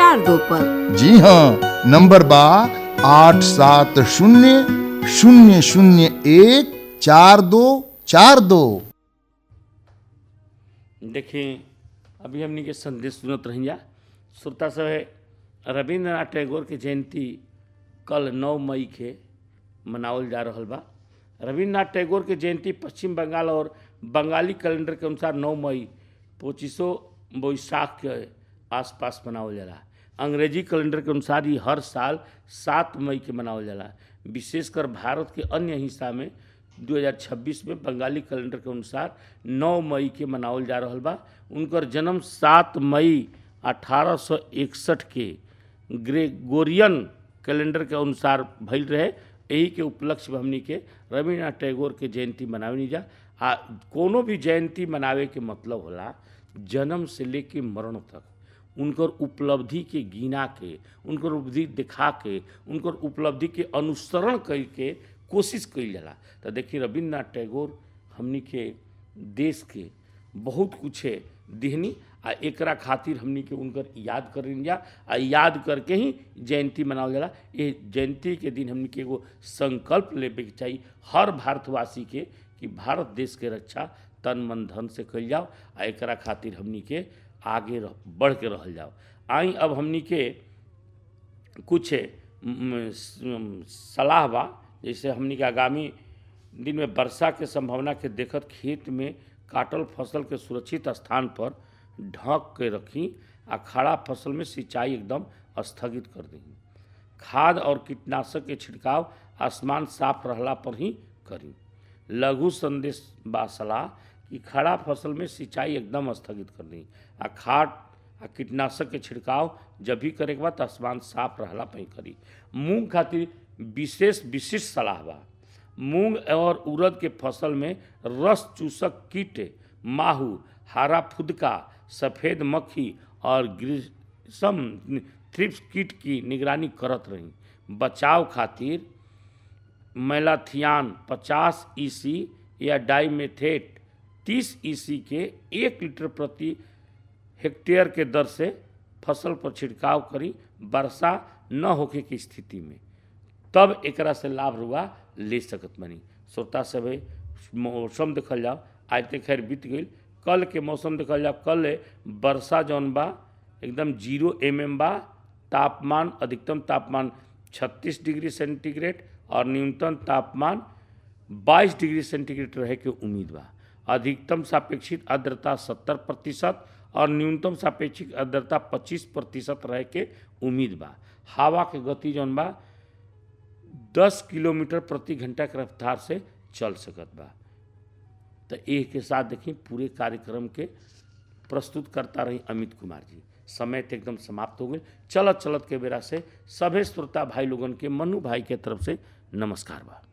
चार दो पर जी हाँ नंबर बा आठ सात शून्य शून्य शून्य एक चार दो चार दो देखें अभी हमनी के संदेश सुनत रहिया श्रोता सब है रविंद्रनाथ टैगोर के जयंती कल नौ मई के मनावल जा रहल बा रविंद्रनाथ टैगोर के जयंती पश्चिम बंगाल और बंगाली कैलेंडर के अनुसार नौ मई पच्चीसों बैसाख के आसपास मनावल जाला अंग्रेजी कैलेंडर के अनुसार ही हर साल सात मई के मनावल जाला विशेषकर भारत के अन्य हिस्सा में 2026 में बंगाली कैलेंडर के अनुसार 9 मई के मनावल जा रहल बा उनकर जन्म 7 मई 1861 के ग्रेगोरियन कैलेंडर के अनुसार भइल रहे यही के उपलक्ष्य में हमनी के रविन्द्रनाथ टैगोर के जयंती मनावनी जा आ कोनो भी जयंती मनावे के मतलब होला जन्म से लेके मरण तक उनकर उपलब्धि के गिना के उनकर उपलब्धि दिखा के उनकर उपलब्धि के अनुसरण करके कोशिश कइल जाला तो देखिए रविन्द्रनाथ टैगोर हमनी के देश के बहुत कुछ दिहनी आ एकरा खातिर हमनी के उनकर याद करें जा आ याद करके ही जयंती मनावल जाला ये जयंती के दिन हमनी के एगो संकल्प लेवे के चाहिए हर भारतवासी के कि भारत देश के रक्षा तन मन धन से कइल जाओ आ एकरा खातिर हमनी के आगे रह, बढ़ के रहल जाओ आई अब हमनी के कुछ म, स- सलाह बा जैसे हमनी के आगामी दिन में वर्षा के संभावना के देखत खेत में काटल फसल के सुरक्षित स्थान पर ढक के रखी आ खड़ा फसल में सिंचाई एकदम स्थगित कर दी खाद और कीटनाशक के छिड़काव आसमान साफ रहला पर ही करी लघु संदेश बा सलाह कि खड़ा फसल में सिंचाई एकदम स्थगित कर दी आ खाद आ कीटनाशक के छिड़काव जब भी करे के बाद आसमान साफ रहला पर ही करी मूंग खातिर विशेष विशिष्ट सलाह बा मूंग और उड़द के फसल में रस चूसक कीट माहू हरा फुदका सफ़ेद मक्खी और ग्रीसम थ्रिप्स कीट की निगरानी करत रही बचाव खातिर मैलाथियान 50 ईसी या डाइमेथेट 30 ईसी के एक लीटर प्रति हेक्टेयर के दर से फसल पर छिड़काव करी वर्षा न होखे की स्थिति में तब एकरा से लाभ रुआ ले सकत बनी श्रोता सब मौसम देखल जाओ आज तक खैर बीत गई कल के मौसम देखल जाओ कल वर्षा जौन बा एकदम जीरो एम एम बा तापमान अधिकतम तापमान 36 डिग्री सेंटीग्रेड और न्यूनतम तापमान 22 डिग्री सेंटीग्रेड रहे के उम्मीद बा अधिकतम सापेक्षिक आर्द्रता 70 प्रतिशत और न्यूनतम सापेक्षिक आर्द्रता 25 प्रतिशत रहे के उम्मीद बा हवा के गति जौन बा 10 किलोमीटर प्रति घंटा के रफ्तार से चल सकत बा तो एक के साथ देखी पूरे कार्यक्रम के प्रस्तुत करता रही अमित कुमार जी समय तो एकदम समाप्त हो गई चलत चलत के बेरा से सभे श्रोता भाई लोगन के मनु भाई के तरफ से नमस्कार बा